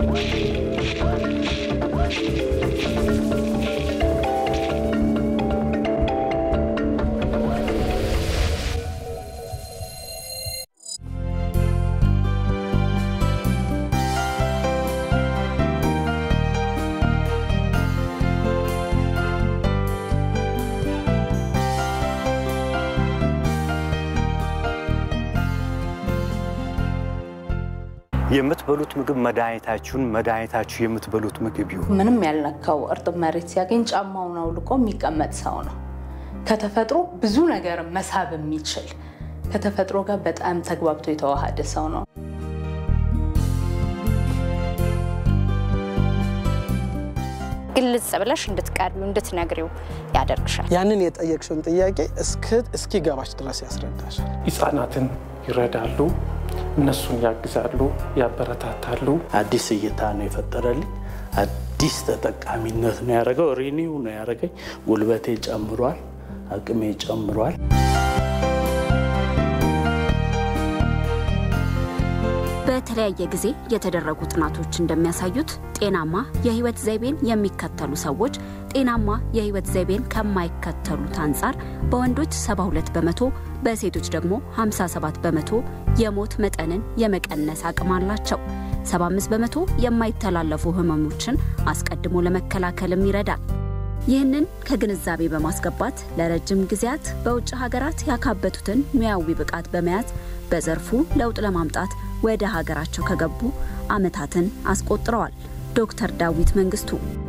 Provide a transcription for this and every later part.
የምትበሉት ምግብ መድኃኒታችሁን መድኃኒታችሁ የምትበሉት ምግብ ይሁን። ምንም ያልነካው እርጥብ መሬት ሲያገኝ ጫማውን አውልቆ የሚቀመጥ ሰው ነው። ከተፈጥሮ ብዙ ነገር መሳብ የሚችል ከተፈጥሮ ጋር በጣም ተግባብቶ የተዋሃደ ሰው ነው። ግልጽ ብለሽ እንድትቀርቢው እንድትነግሪው ያደርግሻል። ያንን የጠየቅሽውን ጥያቄ እስኪገባች ድረስ ያስረዳሻል። ህጻናትን ይረዳሉ፣ እነሱን ያግዛሉ፣ ያበረታታሉ። አዲስ እይታ ነው የፈጠረልኝ። አዲስ ተጠቃሚነት ነው ያደረገው። ሪኒው ነው ያደረገኝ። ጉልበቴ ጨምሯል፣ አቅሜ ጨምሯል። በተለያየ ጊዜ የተደረጉ ጥናቶች እንደሚያሳዩት ጤናማ የህይወት ዘይቤን የሚከተሉ ሰዎች ጤናማ የህይወት ዘይቤን ከማይከተሉት አንጻር በወንዶች 72 በመቶ በሴቶች ደግሞ 57 በመቶ የሞት መጠንን የመቀነስ አቅም አላቸው። 75 በመቶ የማይተላለፉ ህመሞችን አስቀድሞ ለመከላከልም ይረዳል። ይህንን ከግንዛቤ በማስገባት ለረጅም ጊዜያት በውጭ ሀገራት ያካበቱትን ሙያዊ ብቃት በመያዝ በዘርፉ ለውጥ ለማምጣት ወደ ሀገራቸው ከገቡ ዓመታትን አስቆጥረዋል። ዶክተር ዳዊት መንግስቱ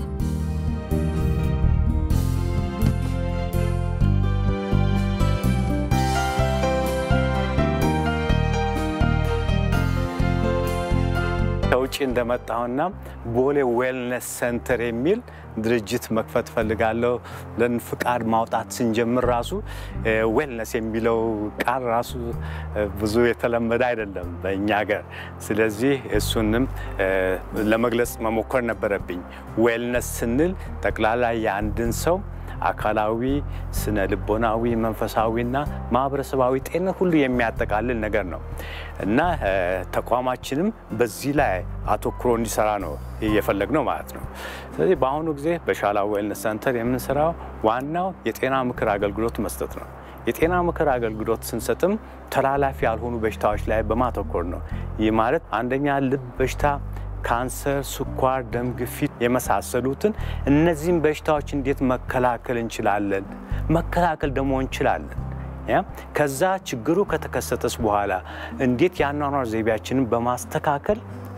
ከውጭ እንደመጣሁና ቦሌ ዌልነስ ሴንተር የሚል ድርጅት መክፈት ፈልጋለሁ ለን ፍቃድ ማውጣት ስንጀምር ራሱ ዌልነስ የሚለው ቃል ራሱ ብዙ የተለመደ አይደለም በእኛ ሀገር። ስለዚህ እሱንም ለመግለጽ መሞከር ነበረብኝ። ዌልነስ ስንል ጠቅላላ የአንድን ሰው አካላዊ፣ ስነ ልቦናዊ፣ መንፈሳዊና ማህበረሰባዊ ጤንነት ሁሉ የሚያጠቃልል ነገር ነው እና ተቋማችንም በዚህ ላይ አተኩሮ እንዲሰራ ነው እየፈለግ ነው ማለት ነው። ስለዚህ በአሁኑ ጊዜ በሻላ ዌልነስ ሰንተር የምንሰራው ዋናው የጤና ምክር አገልግሎት መስጠት ነው። የጤና ምክር አገልግሎት ስንሰጥም ተላላፊ ያልሆኑ በሽታዎች ላይ በማተኮር ነው። ይህ ማለት አንደኛ ልብ በሽታ ካንሰር፣ ስኳር፣ ደም ግፊት የመሳሰሉትን እነዚህም በሽታዎች እንዴት መከላከል እንችላለን? መከላከል ደግሞ እንችላለን። ከዛ ችግሩ ከተከሰተስ በኋላ እንዴት የአኗኗር ዘይቤያችንን በማስተካከል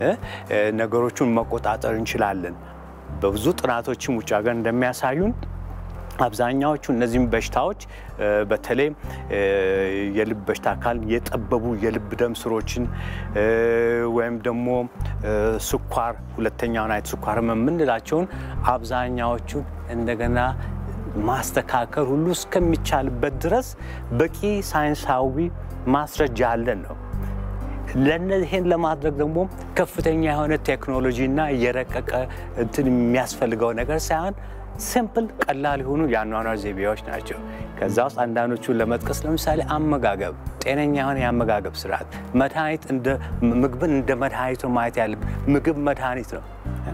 ነገሮቹን መቆጣጠር እንችላለን? በብዙ ጥናቶችም ውጭ ሀገር እንደሚያሳዩን አብዛኛዎቹ እነዚህም በሽታዎች በተለይ የልብ በሽታ አካል የጠበቡ የልብ ደም ስሮችን ወይም ደግሞ ስኳር ሁለተኛውን አይነት ስኳር የምንላቸውን አብዛኛዎቹን እንደገና ማስተካከል ሁሉ እስከሚቻልበት ድረስ በቂ ሳይንሳዊ ማስረጃ አለን ነው። ለእነዚህን ለማድረግ ደግሞ ከፍተኛ የሆነ ቴክኖሎጂና የረቀቀ እንትን የሚያስፈልገው ነገር ሳይሆን ሲምፕል ቀላል የሆኑ የአኗኗር ዘይቤዎች ናቸው። ከዛ ውስጥ አንዳንዶቹን ለመጥቀስ ለምሳሌ አመጋገብ፣ ጤነኛ የሆነ የአመጋገብ ስርዓት፣ መድኃኒት ምግብን እንደ መድኃኒት ነው ማየት ያለብን። ምግብ መድኃኒት ነው።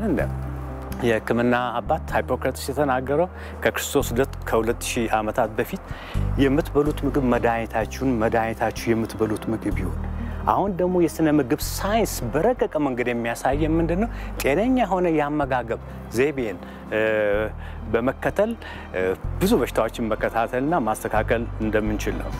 የሕክምና አባት ሃይፖክራተስ የተናገረው ከክርስቶስ ልደት ከሁለት ሺህ ዓመታት በፊት የምትበሉት ምግብ መድኃኒታችሁን መድኃኒታችሁ የምትበሉት ምግብ ይሁን። አሁን ደግሞ የስነ ምግብ ሳይንስ በረቀቀ መንገድ የሚያሳየን ምንድን ነው? ጤነኛ የሆነ የአመጋገብ ዘይቤን በመከተል ብዙ በሽታዎችን መከታተልና ማስተካከል እንደምንችል ነው።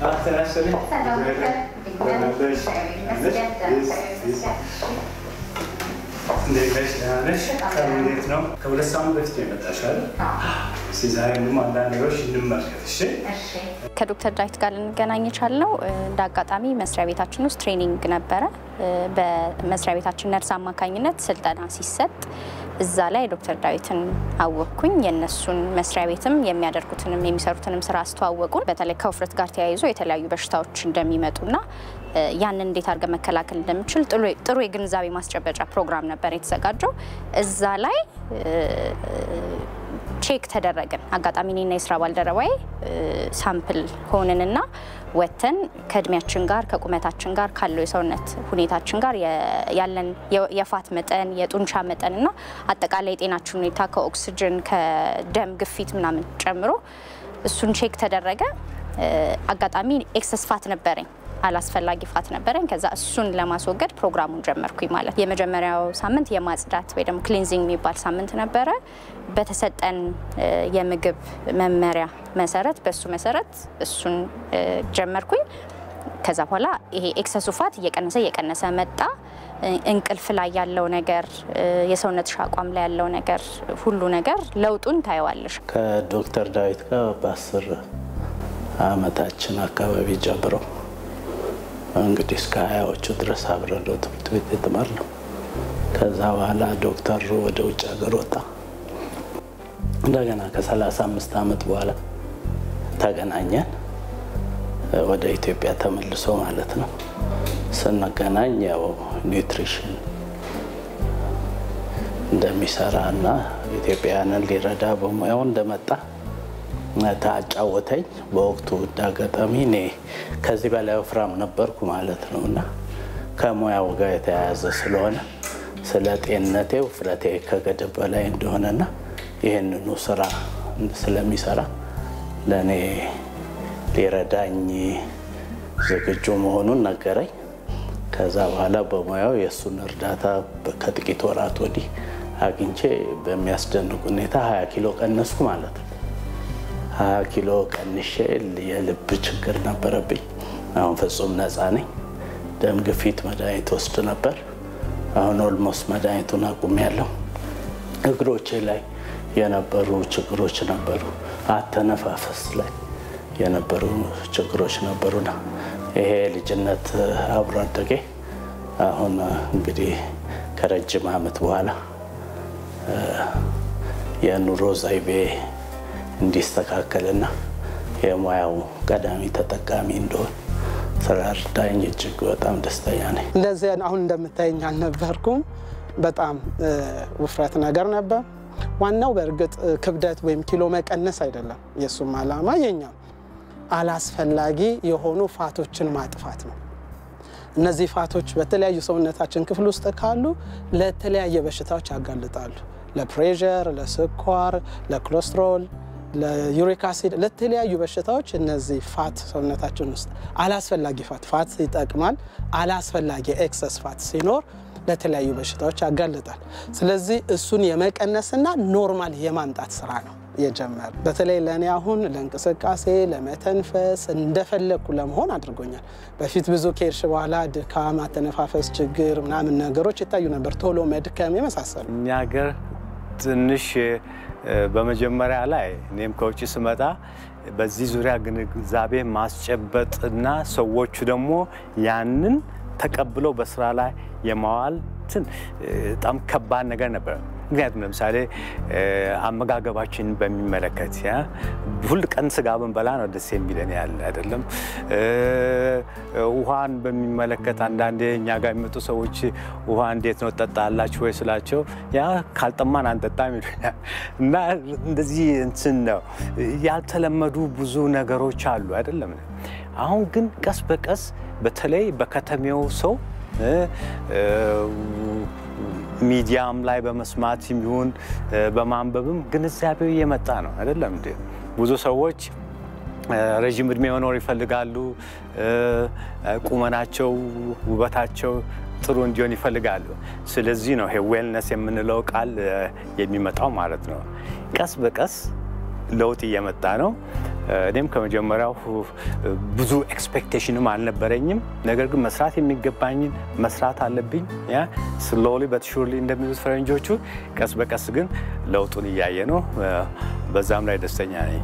እንዴት ነው? ከሁለት ሳምንት በፊት የመጣሽ አይደል? ዛሬ ደግሞ አንዳንድ ነገሮች እንመልከት። እሺ ከዶክተር ዳዊት ጋር ልንገናኝ የቻልነው እንደ አጋጣሚ መስሪያ ቤታችን ውስጥ ትሬኒንግ ነበረ። በመስሪያ ቤታችን ነርስ አማካኝነት ስልጠና ሲሰጥ እዛ ላይ ዶክተር ዳዊትን አወቅኩኝ። የእነሱን መስሪያ ቤትም የሚያደርጉትንም የሚሰሩትንም ስራ አስተዋወቁን። በተለይ ከውፍረት ጋር ተያይዞ የተለያዩ በሽታዎች እንደሚመጡና ያንን እንዴት አድርገን መከላከል እንደምችል ጥሩ የግንዛቤ ማስጨበጫ ፕሮግራም ነበር የተዘጋጀው። እዛ ላይ ቼክ ተደረግን። አጋጣሚ እኔና የስራ ባልደረባዬ ሳምፕል ሆንንና ወጥተን ከእድሜያችን ጋር ከቁመታችን ጋር ካለው የሰውነት ሁኔታችን ጋር ያለን የፋት መጠን የጡንቻ መጠን እና አጠቃላይ የጤናችን ሁኔታ ከኦክስጅን ከደም ግፊት ምናምን ጨምሮ እሱን ቼክ ተደረገ። አጋጣሚ ኤክሰስ ፋት ነበረኝ አላስፈላጊ ፋት ነበረኝ። ከዛ እሱን ለማስወገድ ፕሮግራሙን ጀመርኩኝ ማለት የመጀመሪያው ሳምንት የማጽዳት ወይ ደግሞ ክሊንዚንግ የሚባል ሳምንት ነበረ። በተሰጠን የምግብ መመሪያ መሰረት በሱ መሰረት እሱን ጀመርኩኝ። ከዛ በኋላ ይሄ ኤክሰሱ ፋት እየቀነሰ እየቀነሰ መጣ። እንቅልፍ ላይ ያለው ነገር፣ የሰውነትሽ አቋም ላይ ያለው ነገር፣ ሁሉ ነገር ለውጡን ታየዋለሽ። ከዶክተር ዳዊት ጋር በአስር አመታችን አካባቢ ጀምረው እንግዲህ እስከ ሀያዎቹ ድረስ አብረን ነው ትምህርት ቤት የተማርነው። ከዛ በኋላ ዶክተር ወደ ውጭ ሀገር ወጣ። እንደገና ከሰላሳ አምስት ዓመት በኋላ ተገናኘን። ወደ ኢትዮጵያ ተመልሶ ማለት ነው። ስንገናኝ ያው ኒውትሪሽን እንደሚሰራ እና ኢትዮጵያውያንን ሊረዳ በሙያው እንደመጣ ታጫወተኝ። በወቅቱ እንዳጋጣሚ እኔ ከዚህ በላይ ወፍራም ነበርኩ ማለት ነው እና ከሙያው ጋር የተያያዘ ስለሆነ ስለ ጤንነቴ ውፍረቴ ከገደብ በላይ እንደሆነና ይህንኑ ስራ ስለሚሰራ ለእኔ ሊረዳኝ ዝግጁ መሆኑን ነገረኝ። ከዛ በኋላ በሙያው የእሱን እርዳታ ከጥቂት ወራት ወዲህ አግኝቼ በሚያስደንቅ ሁኔታ 20 ኪሎ ቀነስኩ ማለት ነው። 20 ኪሎ ቀንሼ የልብ ችግር ነበረብኝ። አሁን ፍጹም ነፃ ነኝ። ደም ግፊት መድኃኒት ወስድ ነበር። አሁን ኦልሞስት መድኃኒቱን አቁሜያለሁ። እግሮቼ ላይ የነበሩ ችግሮች ነበሩ። አተነፋፈስ ላይ የነበሩ ችግሮች ነበሩና ይሄ ልጅነት አብሮ አደጌ አሁን እንግዲህ ከረጅም ዓመት በኋላ የኑሮ ዘይቤ እንዲስተካከልና የሙያው ቀዳሚ ተጠቃሚ እንደሆን ስለረዳኝ እጅግ በጣም ደስተኛ ነኝ። እንደዚህ አሁን እንደምታየኝ አልነበርኩም። በጣም ውፍረት ነገር ነበር። ዋናው በእርግጥ ክብደት ወይም ኪሎ መቀነስ አይደለም። የእሱም ዓላማ የኛም አላስፈላጊ የሆኑ ፋቶችን ማጥፋት ነው። እነዚህ ፋቶች በተለያዩ ሰውነታችን ክፍል ውስጥ ካሉ ለተለያየ በሽታዎች ያጋልጣሉ። ለፕሬዠር፣ ለስኳር፣ ለኮሌስትሮል፣ ለዩሪክ አሲድ፣ ለተለያዩ በሽታዎች እነዚህ ፋት ሰውነታችን ውስጥ አላስፈላጊ ፋት ፋት ይጠቅማል። አላስፈላጊ ኤክሰስ ፋት ሲኖር ለተለያዩ በሽታዎች ያጋልጣል። ስለዚህ እሱን የመቀነስና ኖርማል የማምጣት ስራ ነው የጀመር በተለይ ለእኔ አሁን ለእንቅስቃሴ ለመተንፈስ እንደፈለግኩ ለመሆን አድርጎኛል። በፊት ብዙ ከሄድሽ በኋላ ድካም፣ አተነፋፈስ ችግር ምናምን ነገሮች ይታዩ ነበር፣ ቶሎ መድከም የመሳሰሉ። እኛ ሀገር ትንሽ በመጀመሪያ ላይ እኔም ከውጭ ስመጣ በዚህ ዙሪያ ግንዛቤ ማስጨበጥና ሰዎቹ ደግሞ ያንን ተቀብለው በስራ ላይ የማዋል በጣም ከባድ ነገር ነበር። ምክንያቱም ለምሳሌ አመጋገባችን በሚመለከት ሁል ቀን ስጋ ብንበላ ነው ደስ የሚለን ያለ አይደለም። ውሃን በሚመለከት አንዳንዴ እኛ ጋር የሚመጡ ሰዎች ውሃ እንዴት ነው ጠጣላችሁ ወይ ስላቸው ያ ካልጠማን አንጠጣም ይሉኛል። እና እንደዚህ እንትን ነው ያልተለመዱ ብዙ ነገሮች አሉ አይደለም። አሁን ግን ቀስ በቀስ በተለይ በከተሜው ሰው ሚዲያም ላይ በመስማት ይሁን በማንበብም ግንዛቤው እየመጣ ነው አይደለም እንዴ? ብዙ ሰዎች ረዥም እድሜ መኖር ይፈልጋሉ። ቁመናቸው፣ ውበታቸው ጥሩ እንዲሆን ይፈልጋሉ። ስለዚህ ነው ይሄ ዌልነስ የምንለው ቃል የሚመጣው ማለት ነው። ቀስ በቀስ ለውጥ እየመጣ ነው። እኔም ከመጀመሪያው ብዙ ኤክስፔክቴሽንም አልነበረኝም። ነገር ግን መስራት የሚገባኝን መስራት አለብኝ። ያ ስሎሊ በት ሹርሊ እንደሚሉት ፈረንጆቹ፣ ቀስ በቀስ ግን ለውጡን እያየ ነው። በዛም ላይ ደስተኛ ነኝ።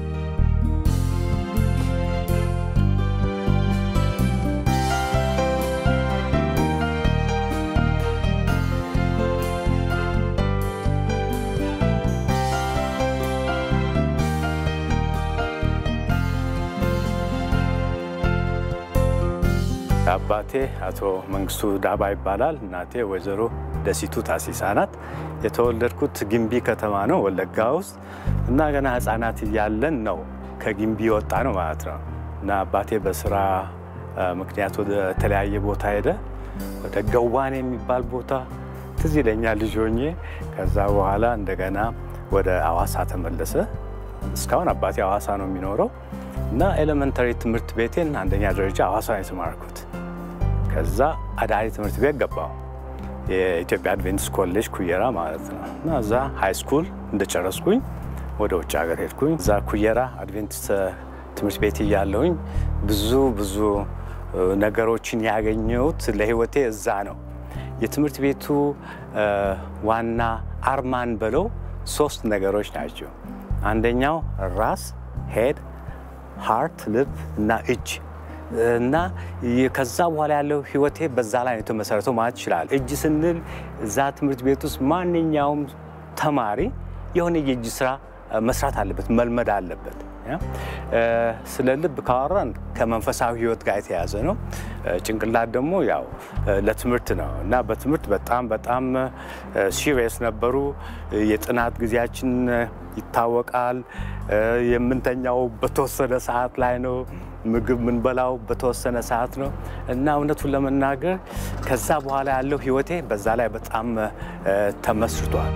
አባቴ አቶ መንግስቱ ዳባ ይባላል። እናቴ ወይዘሮ ደሲቱ ታሲሳ ናት። የተወለድኩት ግንቢ ከተማ ነው ወለጋ ውስጥ እና ገና ህፃናት እያለን ነው ከግንቢ ወጣ ነው ማለት ነው። እና አባቴ በስራ ምክንያት ወደ ተለያየ ቦታ ሄደ። ወደ ገዋኔ የሚባል ቦታ ትዝ ይለኛል ልጅ ሆኜ። ከዛ በኋላ እንደገና ወደ አዋሳ ተመለሰ። እስካሁን አባቴ አዋሳ ነው የሚኖረው እና ኤሌመንተሪ ትምህርት ቤቴን አንደኛ ደረጃ አዋሳ ነው የተማርኩት። ከዛ አዳሪ ትምህርት ቤት ገባሁ። የኢትዮጵያ አድቬንቲስት ኮሌጅ ኩየራ ማለት ነው እና እዛ ሃይ ስኩል እንደጨረስኩኝ ወደ ውጭ ሀገር ሄድኩኝ። እዛ ኩየራ አድቬንቲስት ትምህርት ቤት እያለሁኝ ብዙ ብዙ ነገሮችን ያገኘሁት ለህይወቴ እዛ ነው። የትምህርት ቤቱ ዋና አርማን በለው ሶስት ነገሮች ናቸው። አንደኛው ራስ ሄድ፣ ሃርት ልብ እና እጅ እና ከዛ በኋላ ያለው ህይወቴ በዛ ላይ ነው የተመሰረተው ማለት ይችላል። እጅ ስንል እዛ ትምህርት ቤት ውስጥ ማንኛውም ተማሪ የሆነ የእጅ ስራ መስራት አለበት፣ መልመድ አለበት። ስለ ልብ ካወራን ከመንፈሳዊ ህይወት ጋር የተያዘ ነው። ጭንቅላት ደግሞ ያው ለትምህርት ነው እና በትምህርት በጣም በጣም ሲሪየስ ነበሩ። የጥናት ጊዜያችን ይታወቃል። የምንተኛው በተወሰነ ሰዓት ላይ ነው። ምግብ ምንበላው በተወሰነ ሰዓት ነው እና እውነቱን ለመናገር ከዛ በኋላ ያለው ህይወቴ በዛ ላይ በጣም ተመስርቷል።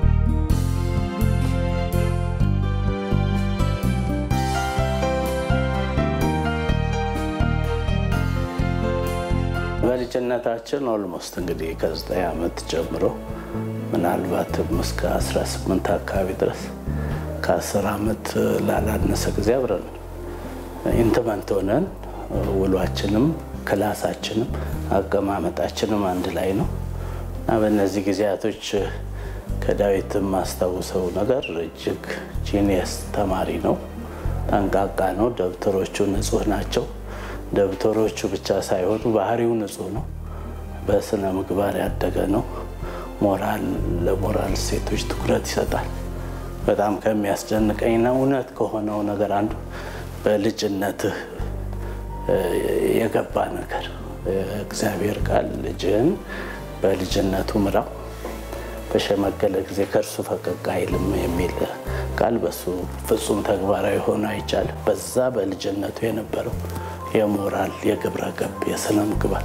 በልጅነታችን ኦልሞስት እንግዲህ ከዘጠኝ ዓመት ጀምሮ ምናልባትም እስከ 18 አካባቢ ድረስ ከ10 ዓመት ላላነሰ ጊዜ አብረን ኢንትመንት ሆነን ውሏችንም ክላሳችንም አቀማመጣችንም አንድ ላይ ነው እና በእነዚህ ጊዜያቶች ከዳዊት የማስታውሰው ነገር እጅግ ጂኒየስ ተማሪ ነው። ጠንቃቃ ነው። ደብተሮቹ ንጹህ ናቸው። ደብተሮቹ ብቻ ሳይሆኑ ባህሪው ንጹህ ነው። በስነ ምግባር ያደገ ነው። ሞራል ለሞራል እሴቶች ትኩረት ይሰጣል። በጣም ከሚያስደንቀኝና እውነት ከሆነው ነገር አንዱ በልጅነትህ የገባ ነገር እግዚአብሔር ቃል ልጅህን በልጅነቱ ምራው፣ በሸመገለ ጊዜ ከእርሱ ፈቀቅ አይልም የሚል ቃል በሱ ፍጹም ተግባራዊ ሆኖ አይቻልም። በዛ በልጅነቱ የነበረው የሞራል የግብረ ገብ የስነ ምግባር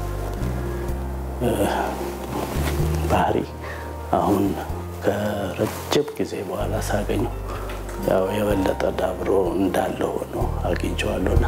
ባህሪ አሁን ከረጅም ጊዜ በኋላ ሳገኘው ያው የበለጠ ዳብሮ እንዳለ ሆኖ አግኝቼዋለሁና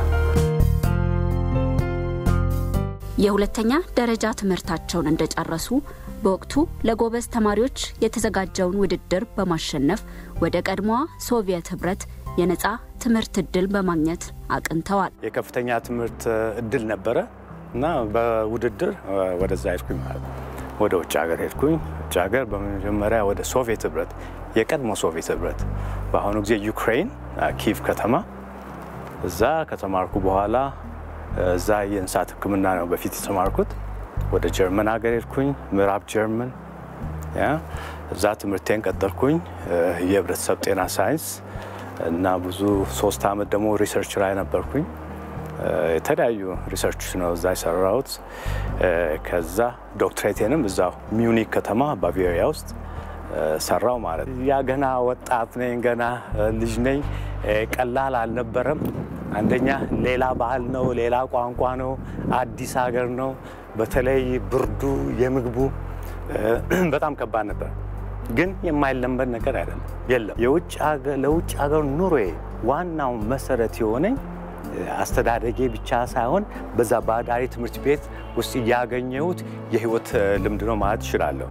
የሁለተኛ ደረጃ ትምህርታቸውን እንደጨረሱ በወቅቱ ለጎበዝ ተማሪዎች የተዘጋጀውን ውድድር በማሸነፍ ወደ ቀድሞዋ ሶቪየት ህብረት የነፃ ትምህርት እድል በማግኘት አቅንተዋል። የከፍተኛ ትምህርት እድል ነበረ እና በውድድር ወደዛ ሄድኩኝ ማለት ነው። ወደ ውጭ ሀገር ሄድኩኝ። ውጭ ሀገር በመጀመሪያ ወደ ሶቪየት ህብረት፣ የቀድሞ ሶቪየት ህብረት፣ በአሁኑ ጊዜ ዩክሬን ኪቭ ከተማ። እዛ ከተማርኩ በኋላ እዛ የእንስሳት ሕክምና ነው በፊት የተማርኩት። ወደ ጀርመን ሀገር ሄድኩኝ፣ ምዕራብ ጀርመን። እዛ ትምህርቴን ቀጠልኩኝ፣ የህብረተሰብ ጤና ሳይንስ እና ብዙ ሶስት አመት ደግሞ ሪሰርች ላይ ነበርኩኝ። የተለያዩ ሪሰርች ነው እዛ የሰራሁት። ከዛ ዶክትሬቴንም እዛው ሚዩኒክ ከተማ ባቫሪያ ውስጥ ሰራው ማለት ያ ገና ወጣት ነኝ፣ ገና ልጅ ነኝ። ቀላል አልነበረም። አንደኛ ሌላ ባህል ነው፣ ሌላ ቋንቋ ነው፣ አዲስ ሀገር ነው። በተለይ ብርዱ፣ የምግቡ በጣም ከባድ ነበር። ግን የማይለመድ ነገር አይደለም፣ የለም። ለውጭ ሀገር ኑሮዬ ዋናው መሰረት የሆነኝ አስተዳደጌ ብቻ ሳይሆን በዛ በአዳሪ ትምህርት ቤት ውስጥ ያገኘሁት የህይወት ልምድ ነው ማለት እችላለሁ።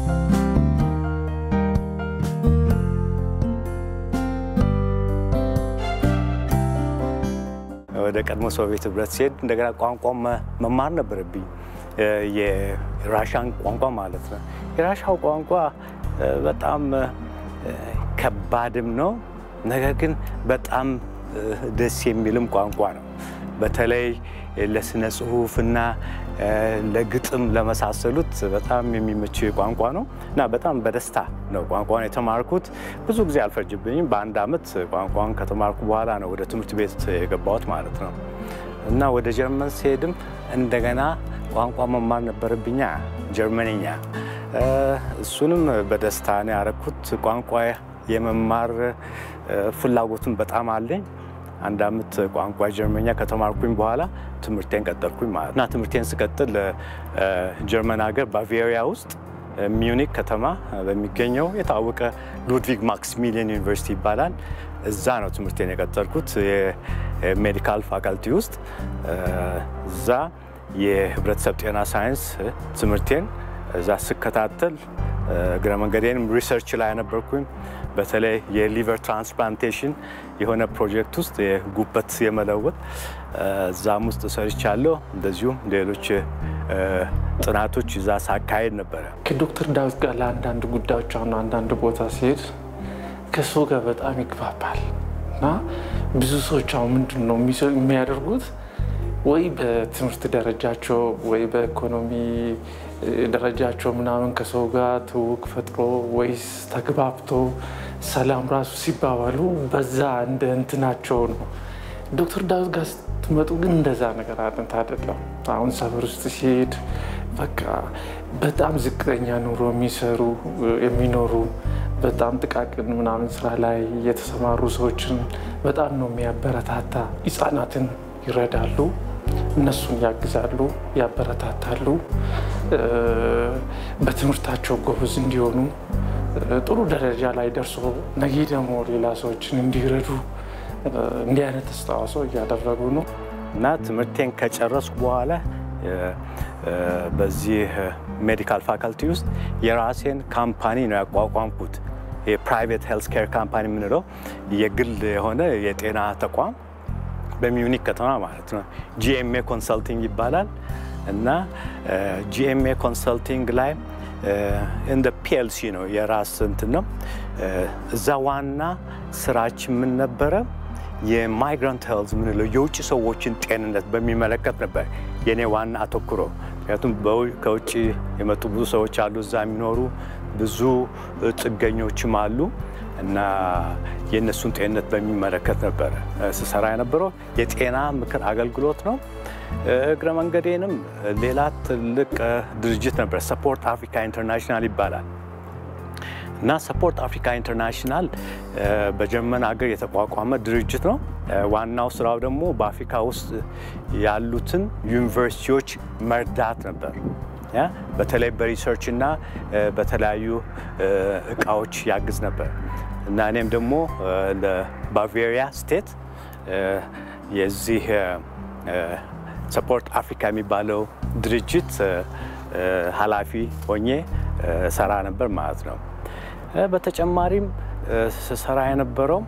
ወደ ቀድሞ ሶቪየት ህብረት ሲሄድ እንደገና ቋንቋ መማር ነበረብኝ። የራሻን ቋንቋ ማለት ነው። የራሻው ቋንቋ በጣም ከባድም ነው፣ ነገር ግን በጣም ደስ የሚልም ቋንቋ ነው። በተለይ ለስነ ጽሁፍና ለግጥም ለመሳሰሉት በጣም የሚመች ቋንቋ ነው እና በጣም በደስታ ነው ቋንቋን የተማርኩት። ብዙ ጊዜ አልፈጅብኝም። በአንድ አመት ቋንቋን ከተማርኩ በኋላ ነው ወደ ትምህርት ቤት የገባሁት ማለት ነው እና ወደ ጀርመን ሲሄድም እንደገና ቋንቋ መማር ነበረብኛ፣ ጀርመንኛ። እሱንም በደስታ ነው ያደረኩት። ቋንቋ የመማር ፍላጎቱን በጣም አለኝ። አንድ አመት ቋንቋ ጀርመኛ ከተማርኩኝ በኋላ ትምህርቴን ቀጠልኩኝ ማለት እና ትምህርቴን ስቀጥል ጀርመን ሀገር ባቬሪያ ውስጥ ሚዩኒክ ከተማ በሚገኘው የታወቀ ሉድቪግ ማክስሚሊየን ዩኒቨርሲቲ ይባላል። እዛ ነው ትምህርቴን የቀጠልኩት የሜዲካል ፋካልቲ ውስጥ። እዛ የህብረተሰብ ጤና ሳይንስ ትምህርቴን እዛ ስከታተል እግረ መንገዴንም ሪሰርች ላይ ነበርኩኝ። በተለይ የሊቨር ትራንስፕላንቴሽን የሆነ ፕሮጀክት ውስጥ የጉበት የመለወጥ እዛም ውስጥ ሰርቻለሁ። እንደዚሁም ሌሎች ጥናቶች እዛ ሳካሄድ ነበረ። ከዶክተር ዳዊት ጋር ለአንዳንድ ጉዳዮች አሁን አንዳንድ ቦታ ሲሄድ ከሰው ጋር በጣም ይግባባል እና ብዙ ሰዎች አሁን ምንድን ነው የሚያደርጉት ወይ በትምህርት ደረጃቸው ወይ በኢኮኖሚ ደረጃቸው ምናምን ከሰው ጋር ትውውቅ ፈጥሮ ወይስ ተግባብቶ ሰላም ራሱ ሲባባሉ በዛ እንደ እንትናቸው ነው። ዶክተር ዳዊት ጋር ስትመጡ ግን እንደዛ ነገር አጥንት አይደለም። አሁን ሰፈር ውስጥ ሲሄድ በቃ በጣም ዝቅተኛ ኑሮ የሚሰሩ የሚኖሩ በጣም ጥቃቅን ምናምን ስራ ላይ የተሰማሩ ሰዎችን በጣም ነው የሚያበረታታ። ህጻናትን ይረዳሉ፣ እነሱን ያግዛሉ፣ ያበረታታሉ። በትምህርታቸው ጎበዝ እንዲሆኑ ጥሩ ደረጃ ላይ ደርሶ ነገ ደግሞ ሌላ ሰዎችን እንዲረዱ እንዲህ አይነት አስተዋጽኦ እያደረጉ ነው እና ትምህርቴን ከጨረስኩ በኋላ በዚህ ሜዲካል ፋካልቲ ውስጥ የራሴን ካምፓኒ ነው ያቋቋምኩት። የፕራይቬት ሄልስ ኬር ካምፓኒ የምንለው የግል የሆነ የጤና ተቋም በሚዩኒክ ከተማ ማለት ነው። ጂኤምኤ ኮንሰልቲንግ ይባላል እና ጂኤምኤ ኮንሰልቲንግ ላይ እንደ ፒኤልሲ ነው የራስ እንትን ነው። እዛ ዋና ስራችን ምን ነበረ? የማይግራንት ሄልዝ ምንለው የውጭ ሰዎችን ጤንነት በሚመለከት ነበር የኔ ዋና አተኩሮ። ምክንያቱም ከውጭ የመጡ ብዙ ሰዎች አሉ፣ እዛ የሚኖሩ ብዙ ጥገኞችም አሉ እና የእነሱን ጤንነት በሚመለከት ነበረ ስሰራ የነበረው። የጤና ምክር አገልግሎት ነው። እግረ መንገዴንም ሌላ ትልቅ ድርጅት ነበር፣ ሰፖርት አፍሪካ ኢንተርናሽናል ይባላል እና ሰፖርት አፍሪካ ኢንተርናሽናል በጀርመን ሀገር የተቋቋመ ድርጅት ነው። ዋናው ስራው ደግሞ በአፍሪካ ውስጥ ያሉትን ዩኒቨርሲቲዎች መርዳት ነበር። በተለይ በሪሰርች እና በተለያዩ እቃዎች ያግዝ ነበር እና እኔም ደግሞ ለባቬሪያ ስቴት የዚህ ሰፖርት አፍሪካ የሚባለው ድርጅት ኃላፊ ሆኜ ሰራ ነበር ማለት ነው። በተጨማሪም ስሰራ የነበረው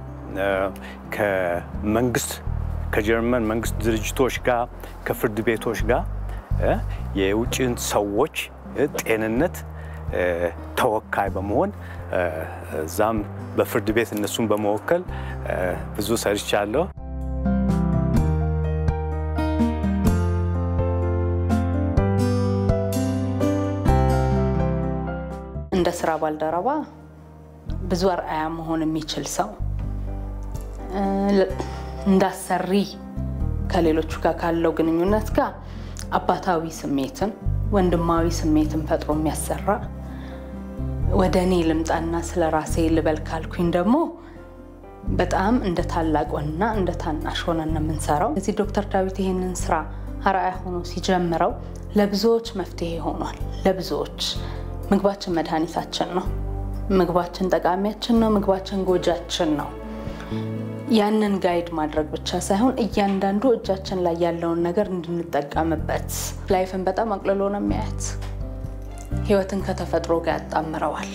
ከመንግስት ከጀርመን መንግስት ድርጅቶች ጋር ከፍርድ ቤቶች ጋር የውጭን ሰዎች ጤንነት ተወካይ በመሆን እዛም በፍርድ ቤት እነሱን በመወከል ብዙ ሰርቻለሁ። እንደ ስራ ባልደረባ ብዙ አርአያ መሆን የሚችል ሰው እንዳሰሪ ከሌሎቹ ጋር ካለው ግንኙነት ጋር አባታዊ ስሜትን ወንድማዊ ስሜትን ፈጥሮ የሚያሰራ ወደ እኔ ልምጣና ስለ ራሴ ልበል ካልኩኝ ደግሞ በጣም እንደ ታላቅ ወንና እንደ ታናሽ ሆነን ነው የምንሰራው። እዚህ ዶክተር ዳዊት ይህንን ስራ አርአያ ሆኖ ሲጀምረው ለብዙዎች መፍትሄ ሆኗል። ለብዙዎች ምግባችን መድኃኒታችን ነው። ምግባችን ጠቃሚያችን ነው። ምግባችን ጎጃችን ነው። ያንን ጋይድ ማድረግ ብቻ ሳይሆን እያንዳንዱ እጃችን ላይ ያለውን ነገር እንድንጠቀምበት ላይፍን በጣም አቅልሎ ነው የሚያያት። ህይወትን ከተፈጥሮ ጋር ያጣምረዋል።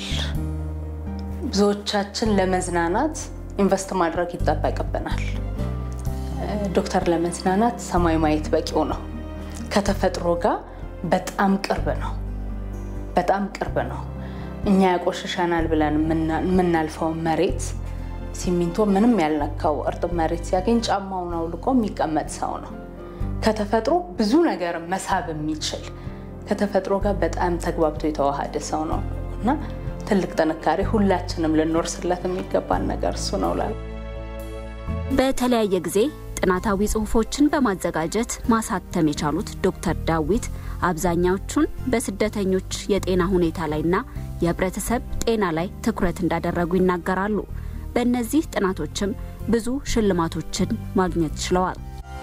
ብዙዎቻችን ለመዝናናት ኢንቨስት ማድረግ ይጠበቅብናል። ዶክተር ለመዝናናት ሰማይ ማየት በቂው ነው። ከተፈጥሮ ጋር በጣም ቅርብ ነው። በጣም ቅርብ ነው። እኛ ያቆሽሸናል ብለን የምናልፈውን መሬት ሲሚንቶ ምንም ያልነካው እርጥብ መሬት ሲያገኝ ጫማውን አውልቆ የሚቀመጥ ሰው ነው። ከተፈጥሮ ብዙ ነገር መሳብ የሚችል ከተፈጥሮ ጋር በጣም ተግባብቶ የተዋሃደ ሰው ነው እና ትልቅ ጥንካሬ ሁላችንም ልንወርስለት የሚገባን ነገር እሱ ነው ላል በተለያየ ጊዜ ጥናታዊ ጽሑፎችን በማዘጋጀት ማሳተም የቻሉት ዶክተር ዳዊት አብዛኛዎቹን በስደተኞች የጤና ሁኔታ ላይና የህብረተሰብ ጤና ላይ ትኩረት እንዳደረጉ ይናገራሉ። በእነዚህ ጥናቶችም ብዙ ሽልማቶችን ማግኘት ችለዋል።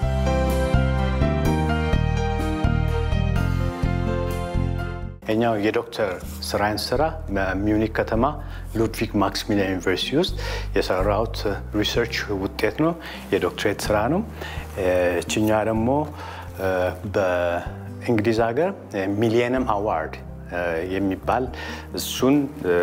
እኛው የዶክተር ስራይን ስራ በሚዩኒክ ከተማ ሉድቪግ ማክስሚሊያን ዩኒቨርሲቲ ውስጥ የሰራሁት ሪሰርች ውጤት ነው። የዶክትሬት ስራ ነው። እችኛ ደግሞ በእንግሊዝ ሀገር ሚሊየንም አዋርድ የሚባል እሱን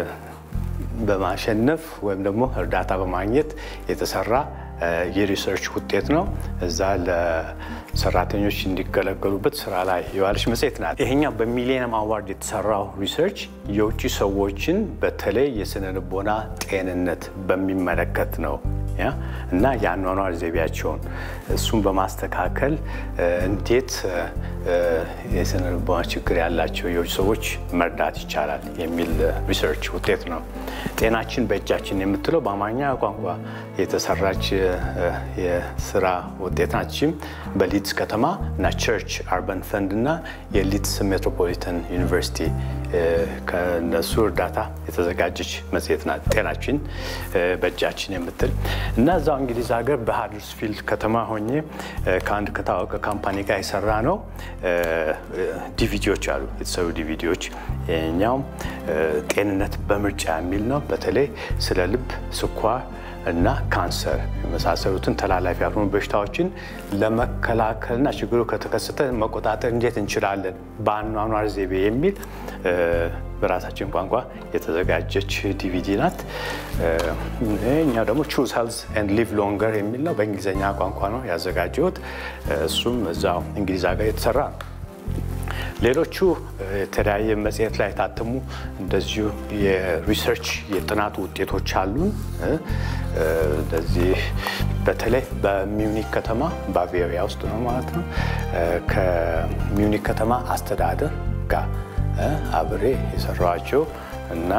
በማሸነፍ ወይም ደግሞ እርዳታ በማግኘት የተሰራ የሪሰርች ውጤት ነው። እዛ ለሰራተኞች እንዲገለገሉበት ስራ ላይ የዋለች መጽሔት ናት። ይሄኛው በሚሊኒየም አዋርድ የተሰራው ሪሰርች የውጭ ሰዎችን በተለይ የስነ ልቦና ጤንነት በሚመለከት ነው እና የአኗኗር ዘይቤያቸውን እሱን በማስተካከል እንዴት የስነ ልቦና ችግር ያላቸው የውጭ ሰዎች መርዳት ይቻላል የሚል ሪሰርች ውጤት ነው። ጤናችን በእጃችን የምትለው በአማርኛ ቋንቋ የተሰራች የስራ ውጤት ናችም በሊድስ ከተማ እና ቸርች አርበን ፈንድ እና የሊድስ ሜትሮፖሊታን ዩኒቨርሲቲ ከነሱ እርዳታ የተዘጋጀች መጽሔት ናት። ጤናችን በእጃችን የምትል እና እዛው እንግሊዝ ሀገር በሃደርስፊልድ ከተማ ሆኜ ከአንድ ከታወቀ ካምፓኒ ጋር የሰራ ነው ዲቪዲዎች አሉ የተሰሩ ዲቪዲዎች። ይኸኛውም ጤንነት በምርጫ የሚል ነው። በተለይ ስለ ልብ፣ ስኳር እና ካንሰር የመሳሰሉትን ተላላፊ ያልሆኑ በሽታዎችን ለመከላከልና ችግሩ ከተከሰተ መቆጣጠር እንዴት እንችላለን በአኗኗር ዘይቤ የሚል በራሳችን ቋንቋ የተዘጋጀች ዲቪዲ ናት። እኛው ደግሞ ቹዝ ሄልዝ ኤንድ ሊቭ ሎንገር የሚል ነው። በእንግሊዝኛ ቋንቋ ነው ያዘጋጀሁት። እሱም እዛው እንግሊዝ ሀገር የተሰራ ነው። ሌሎቹ የተለያየ መጽሔት ላይ የታተሙ እንደዚሁ የሪሰርች የጥናት ውጤቶች አሉን። እንደዚህ በተለይ በሚዩኒክ ከተማ ባቬሪያ ውስጥ ነው ማለት ነው ከሚዩኒክ ከተማ አስተዳደር ጋር አብሬ የሰራኋቸው እና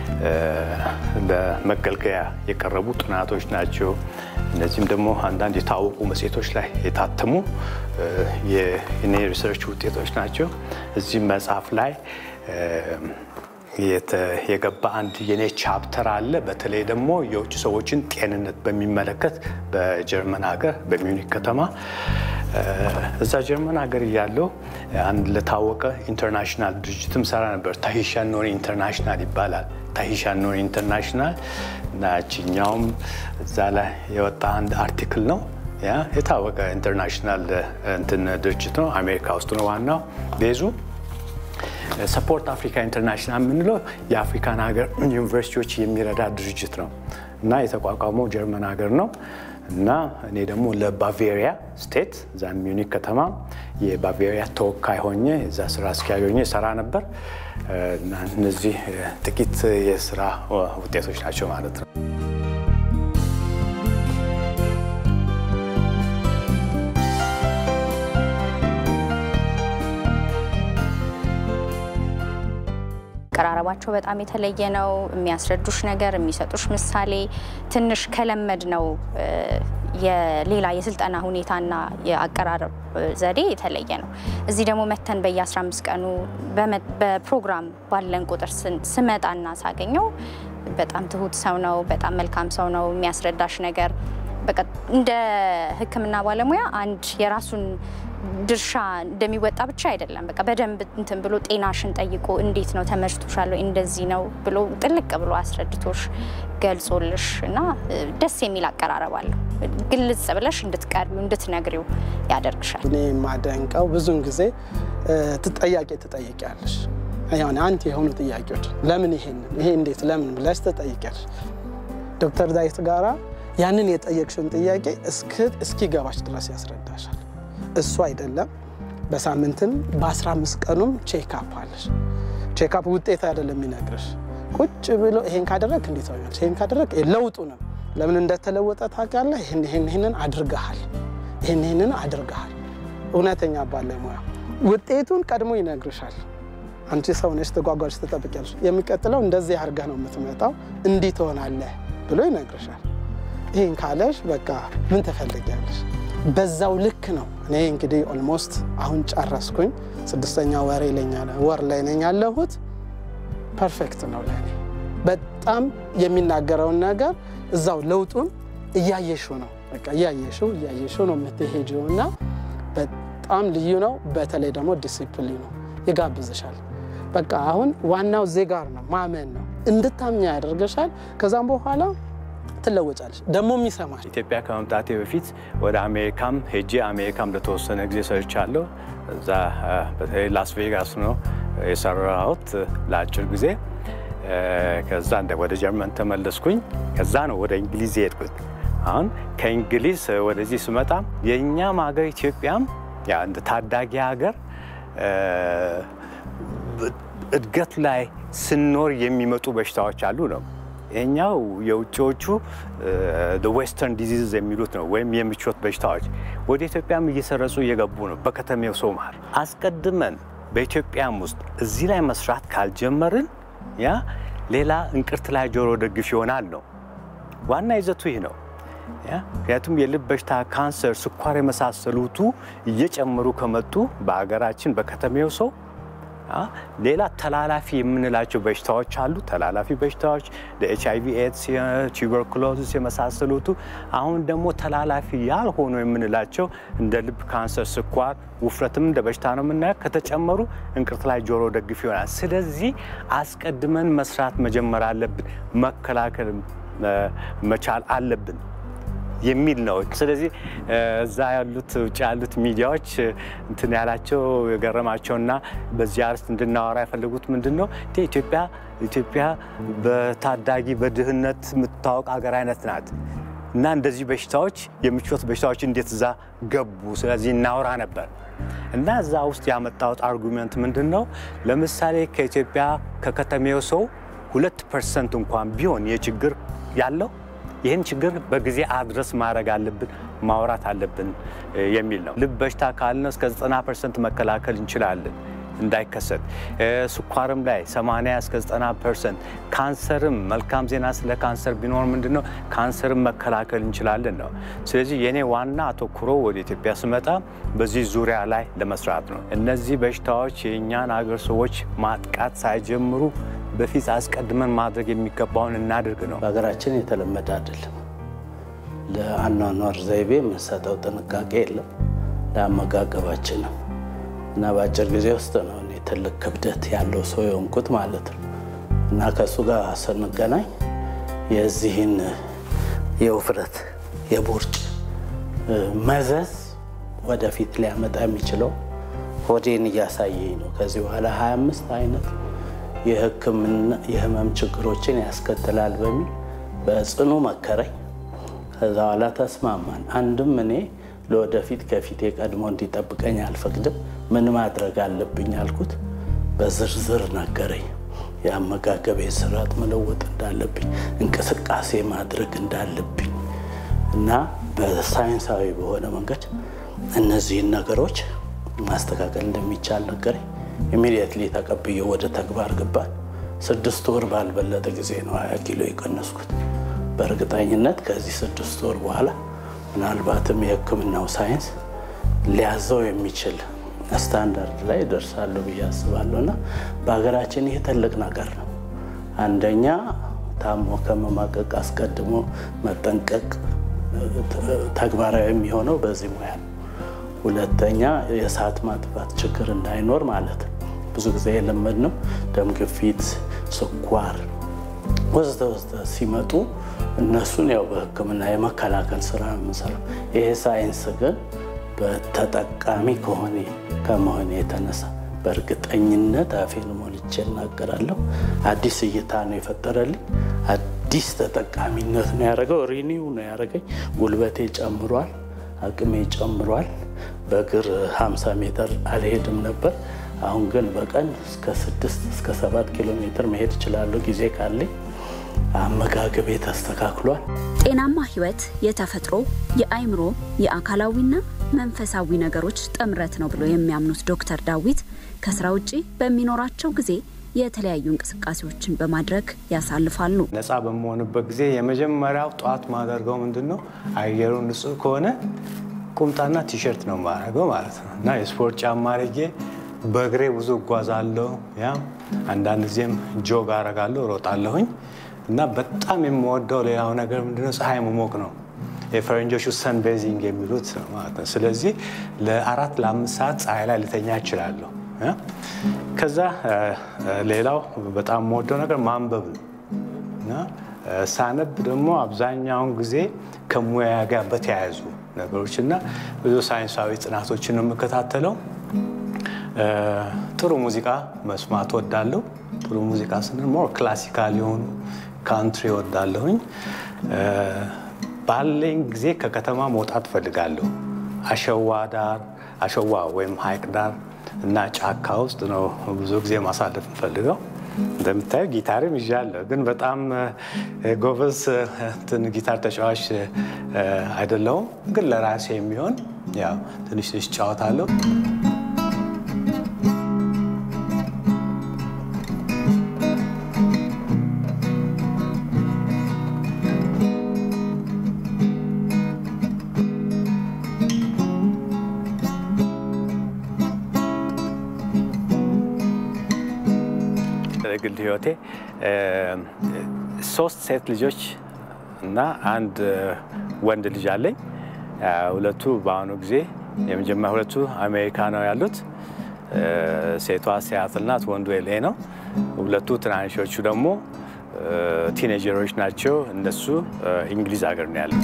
ለመገልገያ የቀረቡ ጥናቶች ናቸው። እነዚህም ደግሞ አንዳንድ የታወቁ መጽሔቶች ላይ የታተሙ የኔ ሪሰርች ውጤቶች ናቸው። እዚህ መጽሐፍ ላይ የገባ አንድ የኔ ቻፕተር አለ። በተለይ ደግሞ የውጭ ሰዎችን ጤንነት በሚመለከት በጀርመን ሀገር በሚዩኒክ ከተማ እዛ ጀርመን ሀገር እያለው አንድ ለታወቀ ኢንተርናሽናል ድርጅትም ሰራ ነበር። ታሂሻ ኖሪ ኢንተርናሽናል ይባላል። ታሂሻ ኖሪ ኢንተርናሽናል እና ችኛውም እዛ ላይ የወጣ አንድ አርቲክል ነው። ያ የታወቀ ኢንተርናሽናል እንትን ድርጅት ነው። አሜሪካ ውስጥ ነው ዋናው ቤዙ። ሰፖርት አፍሪካ ኢንተርናሽናል የምንለው የአፍሪካን ሀገር ዩኒቨርሲቲዎች የሚረዳ ድርጅት ነው እና የተቋቋመው ጀርመን ሀገር ነው እና እኔ ደግሞ ለባቬሪያ ስቴት እዛ ሚዩኒክ ከተማ የባቬሪያ ተወካይ ሆኜ እዛ ስራ አስኪያጅ ሆኜ ሰራ ነበር እና እነዚህ ጥቂት የስራ ውጤቶች ናቸው ማለት ነው። አቀራረባቸው በጣም የተለየ ነው። የሚያስረዱሽ ነገር፣ የሚሰጡሽ ምሳሌ ትንሽ ከለመድ ነው የሌላ የስልጠና ሁኔታና የአቀራረብ ዘዴ የተለየ ነው። እዚህ ደግሞ መተን በየ15 ቀኑ በፕሮግራም ባለን ቁጥር ስመጣና ሳገኘው በጣም ትሁት ሰው ነው። በጣም መልካም ሰው ነው። የሚያስረዳሽ ነገር በቃ እንደ ሕክምና ባለሙያ አንድ የራሱን ድርሻ እንደሚወጣ ብቻ አይደለም። በቃ በደንብ እንትን ብሎ ጤናሽን ጠይቆ እንዴት ነው ተመችቶሻል፣ እንደዚህ ነው ብሎ ጥልቅ ብሎ አስረድቶሽ ገልጾልሽ እና ደስ የሚል አቀራረብ አለው። ግልጽ ብለሽ እንድትቀርቢው እንድትነግሪው ያደርግሻል። እኔ የማደንቀው ብዙውን ጊዜ ትጠያቄ ትጠይቂያለሽ። ያኔ አንተ የሆኑ ጥያቄዎች ለምን ይሄንን ይሄ እንዴት ለምን ብለሽ ትጠይቂያለሽ። ዶክተር ዳዊት ጋራ ያንን የጠየቅሽውን ጥያቄ እስኪገባሽ ድረስ ያስረዳሻል። እሱ አይደለም በሳምንትም በ15 ቀኑም ቼክአፕ አለሽ። ቼክአፕ ውጤት አይደለም የሚነግርሽ። ቁጭ ብሎ ይሄን ካደረግ እንዴት ሆኛል፣ ይሄን ካደረግ ለውጡ ነው ለምን እንደተለወጠ ታውቃለህ፣ ይህን ይህንን አድርገሃል፣ ይህን ይህንን አድርገሃል። እውነተኛ ባለሙያ ውጤቱን ቀድሞ ይነግርሻል። አንቺ ሰው ነሽ፣ ተጓጓዥ ትጠብቂያለሽ። የሚቀጥለው እንደዚህ አድርገህ ነው የምትመጣው፣ እንዲህ ትሆናለህ ብሎ ይነግርሻል። ይህን ካለሽ በቃ ምን ትፈልጊያለሽ? በዛው ልክ ነው። እኔ እንግዲህ ኦልሞስት አሁን ጨረስኩኝ፣ ስድስተኛ ወሬ ወር ላይ ነኝ ያለሁት። ፐርፌክት ነው ለእኔ። በጣም የሚናገረውን ነገር እዛው ለውጡን እያየሽው ነው በቃ እያየሽው እያየሽው ነው የምትሄጂው እና በጣም ልዩ ነው። በተለይ ደግሞ ዲሲፕሊኑ ይጋብዝሻል። በቃ አሁን ዋናው እዚህ ጋር ነው፣ ማመን ነው። እንድታምኛ ያደርገሻል። ከዛም በኋላ ትለወጫለሽ። ደግሞ ይሰማል። ኢትዮጵያ ከመምጣቴ በፊት ወደ አሜሪካም ሄጄ አሜሪካም ለተወሰነ ጊዜ ሰርቻለሁ። እዛ በተለይ ላስ ቬጋስ ነው የሰራሁት ለአጭር ጊዜ። ከዛ እንደ ወደ ጀርመን ተመለስኩኝ። ከዛ ነው ወደ እንግሊዝ የሄድኩት። አሁን ከእንግሊዝ ወደዚህ ስመጣ የእኛም ሀገር ኢትዮጵያም ያ እንደ ታዳጊ ሀገር እድገት ላይ ስኖር የሚመጡ በሽታዎች አሉ ነው። ይሄኛው የውጭዎቹ ዌስተርን ዲዚዝ የሚሉት ነው፣ ወይም የምቾት በሽታዎች ወደ ኢትዮጵያም እየሰረጹ እየገቡ ነው በከተሜው ሰው መሃል። አስቀድመን በኢትዮጵያም ውስጥ እዚህ ላይ መስራት ካልጀመርን ያ ሌላ እንቅርት ላይ ጆሮ ደግፍ ይሆናል ነው። ዋና ይዘቱ ይህ ነው። ምክንያቱም የልብ በሽታ፣ ካንሰር፣ ስኳር የመሳሰሉቱ እየጨመሩ ከመጡ በሀገራችን በከተሜው ሰው ሌላ ተላላፊ የምንላቸው በሽታዎች አሉ። ተላላፊ በሽታዎች ኤች አይቪ ኤድስ፣ ቱበርኩሎሲስ የመሳሰሉቱ አሁን ደግሞ ተላላፊ ያልሆኑ የምንላቸው እንደ ልብ ካንሰር፣ ስኳር፣ ውፍረትም እንደ በሽታ ነው የምናየው። ከተጨመሩ እንቅርት ላይ ጆሮ ደግፍ ይሆናል። ስለዚህ አስቀድመን መስራት መጀመር አለብን፣ መከላከል መቻል አለብን የሚል ነው። ስለዚህ እዛ ያሉት ውጭ ያሉት ሚዲያዎች እንትን ያላቸው የገረማቸውና በዚህ አርስት እንድናወራ የፈለጉት ምንድን ነው ኢትዮጵያ ኢትዮጵያ በታዳጊ በድህነት የምትታወቅ ሀገር አይነት ናት እና እንደዚህ በሽታዎች የምቾት በሽታዎች እንዴት እዛ ገቡ? ስለዚህ እናወራ ነበር እና እዛ ውስጥ ያመጣሁት አርጉመንት ምንድን ነው? ለምሳሌ ከኢትዮጵያ ከከተሜው ሰው ሁለት ፐርሰንት እንኳን ቢሆን የችግር ያለው ይህን ችግር በጊዜ አድረስ ማድረግ አለብን፣ ማውራት አለብን የሚል ነው። ልብ በሽታ ካልነ እስከ 90 ፐርሰንት መከላከል እንችላለን እንዳይከሰት። ስኳርም ላይ 80 እስከ 90 ፐርሰንት፣ ካንሰርም መልካም ዜና ስለ ካንሰር ቢኖር ምንድን ነው ካንሰርም መከላከል እንችላለን ነው። ስለዚህ የኔ ዋና አተኩሮ ወደ ኢትዮጵያ ስመጣ በዚህ ዙሪያ ላይ ለመስራት ነው። እነዚህ በሽታዎች የእኛን ሀገር ሰዎች ማጥቃት ሳይጀምሩ በፊት አስቀድመን ማድረግ የሚገባውን እናድርግ ነው። በሀገራችን የተለመደ አይደለም። ለአኗኗር ዘይቤ የምንሰጠው ጥንቃቄ የለም፣ ለአመጋገባችንም እና በአጭር ጊዜ ውስጥ ነው እኔ ትልቅ ክብደት ያለው ሰው የሆንኩት ማለት ነው። እና ከእሱ ጋር ስንገናኝ የዚህን የውፍረት የቦርጭ መዘዝ ወደፊት ሊያመጣ የሚችለው ሆዴን እያሳየኝ ነው። ከዚህ በኋላ 25 አይነት የሕክምና የህመም ችግሮችን ያስከትላል በሚል በጽኑ መከረኝ። ከዛ በኋላ ተስማማን። አንድም እኔ ለወደፊት ከፊቴ ቀድሞ እንዲጠብቀኝ አልፈቅድም። ምን ማድረግ አለብኝ አልኩት። በዝርዝር ነገረኝ። የአመጋገቤን ስርዓት መለወጥ እንዳለብኝ፣ እንቅስቃሴ ማድረግ እንዳለብኝ እና በሳይንሳዊ በሆነ መንገድ እነዚህን ነገሮች ማስተካከል እንደሚቻል ነገረኝ። ኢሚዲየትሊ ተቀብዬ ወደ ተግባር ገባን። ስድስት ወር ባልበለጠ ጊዜ ነው ሀያ ኪሎ የቀነስኩት። በእርግጠኝነት ከዚህ ስድስት ወር በኋላ ምናልባትም የህክምናው ሳይንስ ሊያዘው የሚችል ስታንዳርድ ላይ ይደርሳለሁ ብዬ አስባለሁ እና በሀገራችን ይህ ትልቅ ነገር ነው። አንደኛ ታሞ ከመማቀቅ አስቀድሞ መጠንቀቅ ተግባራዊ የሚሆነው በዚህ ሙያ ነው። ሁለተኛ የእሳት ማጥፋት ችግር እንዳይኖር ማለት ነው። ብዙ ጊዜ የለመድነው ደም ግፊት፣ ስኳር ወዘተ ወዘተ ሲመጡ እነሱን ያው በህክምና የመከላከል ስራ ነው የምንሰራው። ይሄ ሳይንስ ግን በተጠቃሚ ከሆነ ከመሆን የተነሳ በእርግጠኝነት አፌን ሞልቼ እናገራለሁ። አዲስ እይታ ነው የፈጠረልኝ። አዲስ ተጠቃሚነት ነው ያደረገው። ሪኒው ነው ያደረገኝ። ጉልበቴ ጨምሯል፣ አቅሜ ጨምሯል። በእግር 50 ሜትር አልሄድም ነበር። አሁን ግን በቀን እስከ 6 እስከ 7 ኪሎ ሜትር መሄድ እችላለሁ ጊዜ ካለኝ። አመጋገቤ ተስተካክሏል። ጤናማ ህይወት የተፈጥሮ የአእምሮ የአካላዊና መንፈሳዊ ነገሮች ጥምረት ነው ብሎ የሚያምኑት ዶክተር ዳዊት ከስራ ውጪ በሚኖራቸው ጊዜ የተለያዩ እንቅስቃሴዎችን በማድረግ ያሳልፋሉ። ነፃ በመሆንበት ጊዜ የመጀመሪያው ጠዋት ማደርገው ምንድን ነው አየሩ ንጹህ ከሆነ ቁምጣና ቲሸርት ነው የማደርገው ማለት ነው እና የስፖርት ጫማ አድርጌ በእግሬ ብዙ እጓዛለሁ። ያ አንዳንድ ጊዜም ጆግ አረጋለሁ፣ እሮጣለሁኝ እና በጣም የምወደው ሌላው ነገር ምንድነው ፀሐይ መሞቅ ነው። የፈረንጆቹ ሰን ቤዚንግ የሚሉት ነው ማለት ነው። ስለዚህ ለአራት ለአምስት ሰዓት ፀሐይ ላይ ልተኛ እችላለሁ። ከዛ ሌላው በጣም የምወደው ነገር ማንበብ ነው እና ሳነብ ደግሞ አብዛኛውን ጊዜ ከሙያ ጋር በተያያዙ ነገሮች እና ብዙ ሳይንሳዊ ጥናቶችን ነው የምከታተለው። ጥሩ ሙዚቃ መስማት ወዳለሁ። ጥሩ ሙዚቃ ስንል ሞር ክላሲካል የሆኑ ካንትሪ ወዳለሁኝ። ባለኝ ጊዜ ከከተማ መውጣት ፈልጋለሁ። አሸዋ ዳር አሸዋ ወይም ሀይቅ ዳር እና ጫካ ውስጥ ነው ብዙ ጊዜ ማሳለፍ እንፈልገው። እንደምታየው ጊታርም ይዣለሁ፣ ግን በጣም ጎበዝ እንትን ጊታር ተጫዋች አይደለሁም። ግን ለራሴ የሚሆን ያው ትንሽ ትንሽ እጫወታለሁ። ግል ህይወቴ ሶስት ሴት ልጆች እና አንድ ወንድ ልጅ አለኝ። ሁለቱ በአሁኑ ጊዜ የመጀመሪያ ሁለቱ አሜሪካ ነው ያሉት። ሴቷ ሲያትል ናት፣ ወንዱ ኤሌ ነው። ሁለቱ ትናንሾቹ ደግሞ ቲኔጀሮች ናቸው። እነሱ እንግሊዝ ሀገር ነው ያሉት።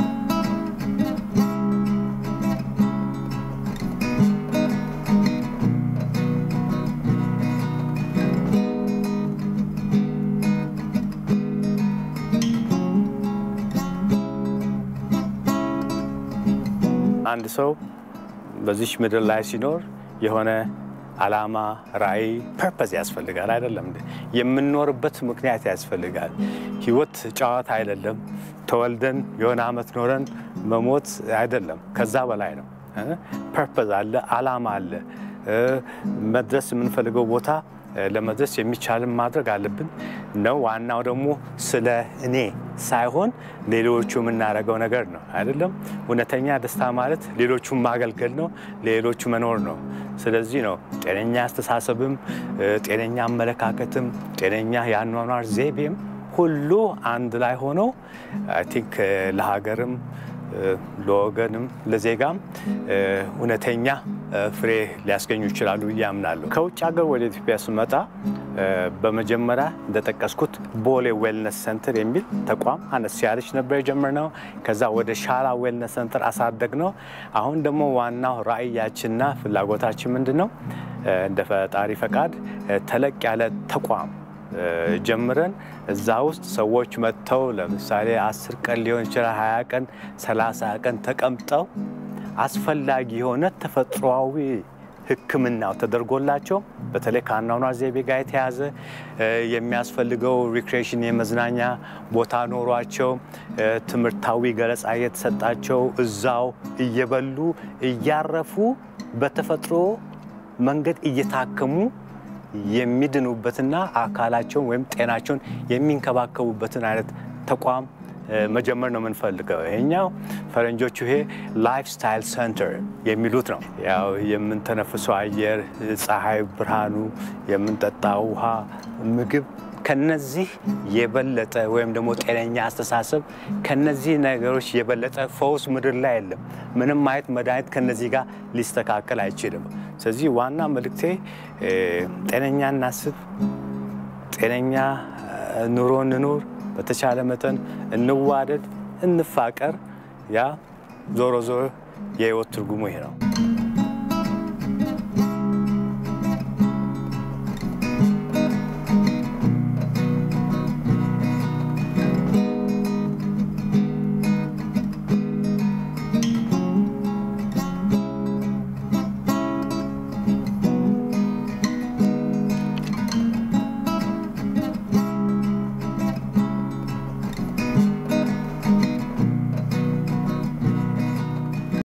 አንድ ሰው በዚች ምድር ላይ ሲኖር የሆነ ዓላማ፣ ራዕይ፣ ፐርፐዝ ያስፈልጋል። አይደለም እንዴ? የምንኖርበት ምክንያት ያስፈልጋል። ህይወት ጨዋታ አይደለም። ተወልደን የሆነ ዓመት ኖረን መሞት አይደለም። ከዛ በላይ ነው። ፐርፐዝ አለ፣ ዓላማ አለ። መድረስ የምንፈልገው ቦታ ለመድረስ የሚቻልን ማድረግ አለብን ነው። ዋናው ደግሞ ስለ እኔ ሳይሆን ሌሎቹ የምናደርገው ነገር ነው አይደለም። እውነተኛ ደስታ ማለት ሌሎቹን ማገልገል ነው፣ ሌሎቹ መኖር ነው። ስለዚህ ነው ጤነኛ አስተሳሰብም፣ ጤነኛ አመለካከትም፣ ጤነኛ የአኗኗር ዘይቤም ሁሉ አንድ ላይ ሆነው አይ ቲንክ ለሀገርም ለወገንም ለዜጋም እውነተኛ ፍሬ ሊያስገኙ ይችላሉ ብዬ አምናለሁ። ከውጭ ሀገር ወደ ኢትዮጵያ ስመጣ በመጀመሪያ እንደጠቀስኩት ቦሌ ዌልነስ ሰንተር የሚል ተቋም አነስ ያለች ነበር የጀመርነው። ከዛ ወደ ሻላ ዌልነስ ሰንተር አሳደግ ነው። አሁን ደግሞ ዋናው ራዕያችንና ፍላጎታችን ምንድን ነው? እንደ ፈጣሪ ፈቃድ ተለቅ ያለ ተቋም ጀምረን እዛ ውስጥ ሰዎች መጥተው ለምሳሌ አስር ቀን ሊሆን ይችላል፣ ሀያ ቀን፣ ሰላሳ ቀን ተቀምጠው አስፈላጊ የሆነ ተፈጥሯዊ ሕክምናው ተደርጎላቸው በተለይ ከአኗኗር ዘይቤ ጋር የተያዘ የሚያስፈልገው ሪክሬሽን የመዝናኛ ቦታ ኖሯቸው ትምህርታዊ ገለጻ እየተሰጣቸው እዛው እየበሉ እያረፉ በተፈጥሮ መንገድ እየታከሙ የሚድኑበትና አካላቸውን ወይም ጤናቸውን የሚንከባከቡበትን አይነት ተቋም መጀመር ነው የምንፈልገው። ይሄኛው ፈረንጆቹ ይሄ ላይፍ ስታይል ሰንተር የሚሉት ነው። ያው የምንተነፍሰው አየር፣ ፀሐይ ብርሃኑ፣ የምንጠጣ ውሃ፣ ምግብ ከነዚህ የበለጠ ወይም ደግሞ ጤነኛ አስተሳሰብ ከነዚህ ነገሮች የበለጠ ፈውስ ምድር ላይ የለም። ምንም አይነት መድኃኒት ከነዚህ ጋር ሊስተካከል አይችልም። ስለዚህ ዋና መልእክቴ ጤነኛ እናስብ፣ ጤነኛ ኑሮ እንኑር፣ በተቻለ መጠን እንዋደድ፣ እንፋቀር። ያ ዞሮ ዞሮ የህይወት ትርጉሙ ይሄ ነው።